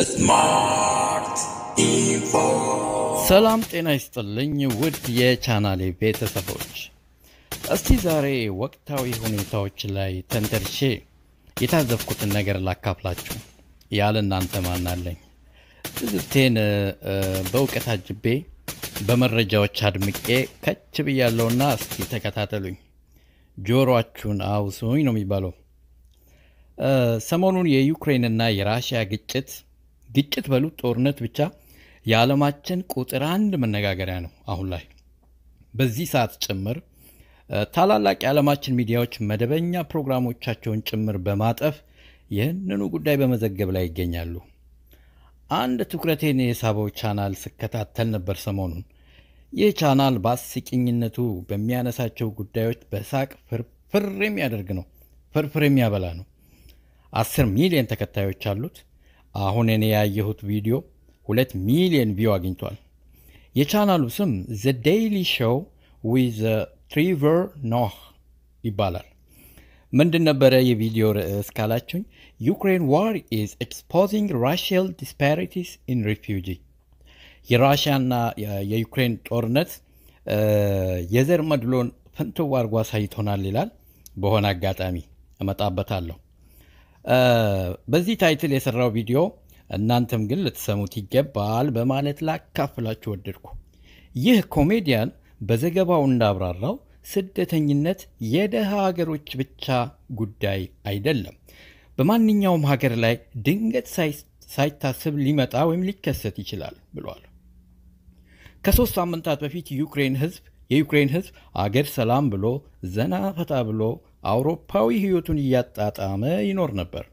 ስማርት ኢንፎ ሰላም ጤና ይስጥልኝ ውድ የቻናሌ ቤተሰቦች፣ እስቲ ዛሬ ወቅታዊ ሁኔታዎች ላይ ተንተርሼ የታዘብኩትን ነገር ላካፍላችሁ። ያለ እናንተ ማናለኝ? ትዝብቴን እ፣ በእውቀት አጅቤ በመረጃዎች አድምቄ ከች ብያለሁና እስቲ ተከታተሉኝ። ጆሮአችሁን አውሱኝ ነው የሚባለው። እ፣ ሰሞኑን የዩክሬንና የራሽያ ግጭት ግጭት በሉት ጦርነት ብቻ የዓለማችን ቁጥር አንድ መነጋገሪያ ነው አሁን ላይ። በዚህ ሰዓት ጭምር እ፣ ታላላቅ የዓለማችን ሚዲያዎች መደበኛ ፕሮግራሞቻቸውን ጭምር በማጠፍ ይህንኑ ጉዳይ በመዘገብ ላይ ይገኛሉ። አንድ ትኩረቴን የሳበው ቻናል ስከታተል ነበር ሰሞኑን። ይህ ቻናል በአስቂኝነቱ በሚያነሳቸው ጉዳዮች በሳቅ ፍርፍር የሚያደርግ ነው፣ ፍርፍር የሚያበላ ነው። አስር ሚሊዮን ተከታዮች አሉት። አሁን እኔ ያየሁት ቪዲዮ ሁለት ሚሊዮን ቪው አግኝቷል። የቻናሉ ስም ዘ ዴይሊ ሾው ዊዝ ትሪቨር ኖህ ይባላል። ምንድን ነበረ የቪዲዮ ርዕስ ካላችሁኝ፣ ዩክሬን ዋር ኢዝ ኤክስፖዚንግ ራሽያል ዲስፓሪቲስ ኢን ሪፊውጂ የራሽያና የዩክሬን ጦርነት እ፣ የዘር መድሎን ፍንትው አድርጎ አሳይቶናል ይላል። በሆነ አጋጣሚ እመጣበታለሁ። እ፣ በዚህ ታይትል የሰራው ቪዲዮ እናንተም ግን ልትሰሙት ይገባል በማለት ላካፍላችሁ ወደድኩ። ይህ ኮሜዲያን በዘገባው እንዳብራራው ስደተኝነት የደሃ ሀገሮች ብቻ ጉዳይ አይደለም፣ በማንኛውም ሀገር ላይ ድንገት ሳይ- ሳይታሰብ ሊመጣ ወይም ሊከሰት ይችላል ብሏል። ከሶስት ሳምንታት በፊት ዩክሬን ህዝብ የዩክሬን ህዝብ አገር ሰላም ብሎ ዘና ፈታ ብሎ አውሮፓዊ ህይወቱን እያጣጣመ ይኖር ነበር።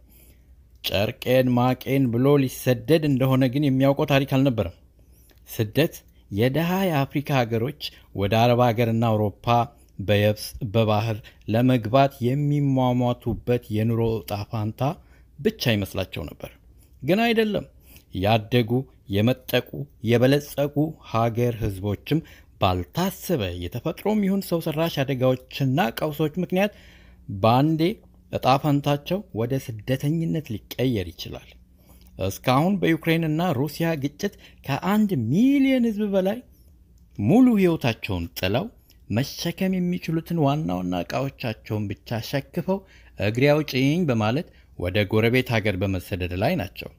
ጨርቄን ማቄን ብሎ ሊሰደድ እንደሆነ ግን የሚያውቀው ታሪክ አልነበረም። ስደት የደሃ የአፍሪካ ሀገሮች ወደ አረብ ሀገርና አውሮፓ በየብስ በባህር ለመግባት የሚሟሟቱበት የኑሮ ዕጣ ፋንታ ብቻ ይመስላቸው ነበር። ግን አይደለም። ያደጉ የመጠቁ የበለጸጉ ሀገር ህዝቦችም ባልታሰበ የተፈጥሮም ይሁን ሰው ሰራሽ አደጋዎችና ቀውሶች ምክንያት በአንዴ ዕጣ ፈንታቸው ወደ ስደተኝነት ሊቀየር ይችላል። እስካሁን በዩክሬንና ሩሲያ ግጭት ከአንድ ሚሊዮን ህዝብ በላይ ሙሉ ህይወታቸውን ጥለው መሸከም የሚችሉትን ዋና ዋና ዕቃዎቻቸውን ብቻ ሸክፈው እግሬ አውጪኝ በማለት ወደ ጎረቤት ሀገር በመሰደድ ላይ ናቸው።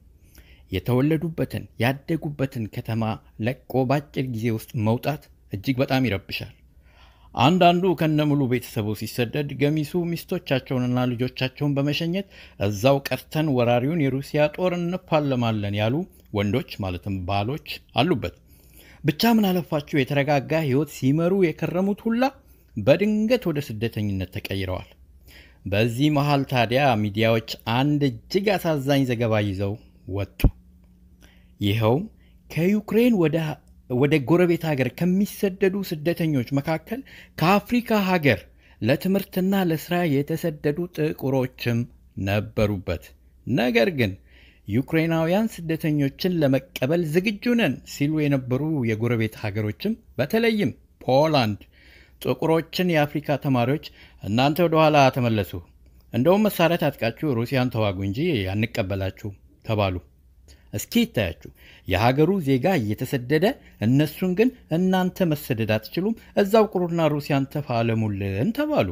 የተወለዱበትን ያደጉበትን ከተማ ለቆ በአጭር ጊዜ ውስጥ መውጣት እጅግ በጣም ይረብሻል። አንዳንዱ ከነሙሉ ቤተሰቡ ሲሰደድ፣ ገሚሱ ሚስቶቻቸውንና ልጆቻቸውን በመሸኘት እዛው ቀርተን ወራሪውን የሩሲያ ጦር እንፋለማለን ያሉ ወንዶች ማለትም ባሎች አሉበት። ብቻ ምን አለፋችሁ የተረጋጋ ህይወት ሲመሩ የከረሙት ሁላ በድንገት ወደ ስደተኝነት ተቀይረዋል። በዚህ መሃል ታዲያ ሚዲያዎች አንድ እጅግ አሳዛኝ ዘገባ ይዘው ወጡ። ይኸውም ከዩክሬን ወደ ወደ ጎረቤት ሀገር ከሚሰደዱ ስደተኞች መካከል ከአፍሪካ ሀገር ለትምህርትና ለስራ የተሰደዱ ጥቁሮችም ነበሩበት። ነገር ግን ዩክሬናውያን ስደተኞችን ለመቀበል ዝግጁ ነን ሲሉ የነበሩ የጎረቤት ሀገሮችም በተለይም ፖላንድ ጥቁሮችን የአፍሪካ ተማሪዎች እናንተ ወደኋላ ተመለሱ፣ እንደውም መሳሪያ ታጥቃችሁ ሩሲያን ተዋጉ እንጂ አንቀበላችሁ ተባሉ። እስኪ ይታያችሁ፣ የሀገሩ ዜጋ እየተሰደደ እነሱን ግን እናንተ መሰደድ አትችሉም፣ እዛው ቁሩና ሩሲያን ተፋለሙልን ተባሉ።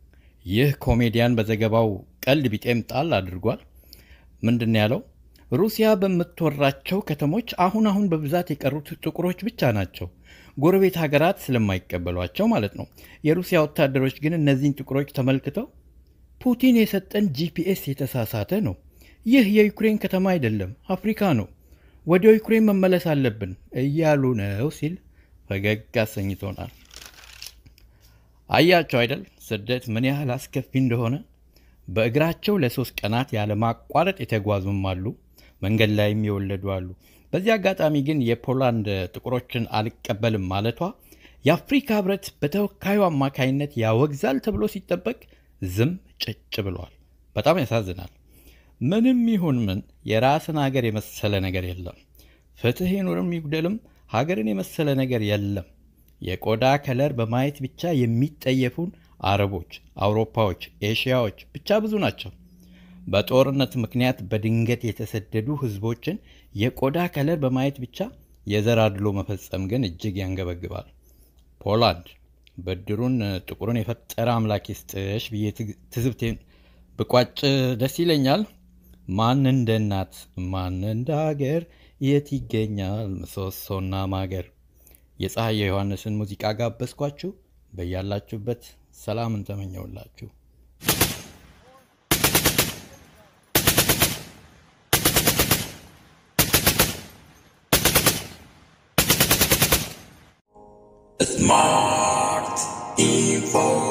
ይህ ኮሜዲያን በዘገባው ቀልድ ቢጤም ጣል አድርጓል። ምንድን ነው ያለው? ሩሲያ በምትወራቸው ከተሞች አሁን አሁን በብዛት የቀሩት ጥቁሮች ብቻ ናቸው፣ ጎረቤት ሀገራት ስለማይቀበሏቸው ማለት ነው። የሩሲያ ወታደሮች ግን እነዚህን ጥቁሮች ተመልክተው ፑቲን የሰጠን ጂፒኤስ የተሳሳተ ነው ይህ የዩክሬን ከተማ አይደለም፣ አፍሪካ ነው። ወደ ዩክሬን መመለስ አለብን እያሉ ነው ሲል ፈገግ አሰኝቶናል። አያቸው አይደል ስደት ምን ያህል አስከፊ እንደሆነ። በእግራቸው ለሶስት ቀናት ያለማቋረጥ የተጓዙም አሉ፣ መንገድ ላይም የወለዱ አሉ። በዚህ አጋጣሚ ግን የፖላንድ ጥቁሮችን አልቀበልም ማለቷ የአፍሪካ ሕብረት በተወካዩ አማካይነት ያወግዛል ተብሎ ሲጠበቅ ዝም ጭጭ ብሏል። በጣም ያሳዝናል። ምንም ይሁን ምን የራስን ሀገር የመሰለ ነገር የለም። ፍትሕ ይኑርም ይጉደልም ሀገርን የመሰለ ነገር የለም። የቆዳ ከለር በማየት ብቻ የሚጠየፉን አረቦች፣ አውሮፓዎች፣ ኤሽያዎች ብቻ ብዙ ናቸው። በጦርነት ምክንያት በድንገት የተሰደዱ ህዝቦችን የቆዳ ከለር በማየት ብቻ የዘር አድሎ መፈጸም ግን እጅግ ያንገበግባል። ፖላንድ ብድሩን ጥቁሩን የፈጠረ አምላክ ይስጥሽ ብዬ ትዝብቴን ብቋጭ ደስ ይለኛል። ማን እንደ እናት ማን እንደ ሀገር የት ይገኛል ምሰሶና ማገር። የፀሐይ የዮሐንስን ሙዚቃ ጋበዝኳችሁ። በያላችሁበት ሰላምን ተመኘውላችሁ። Smart Info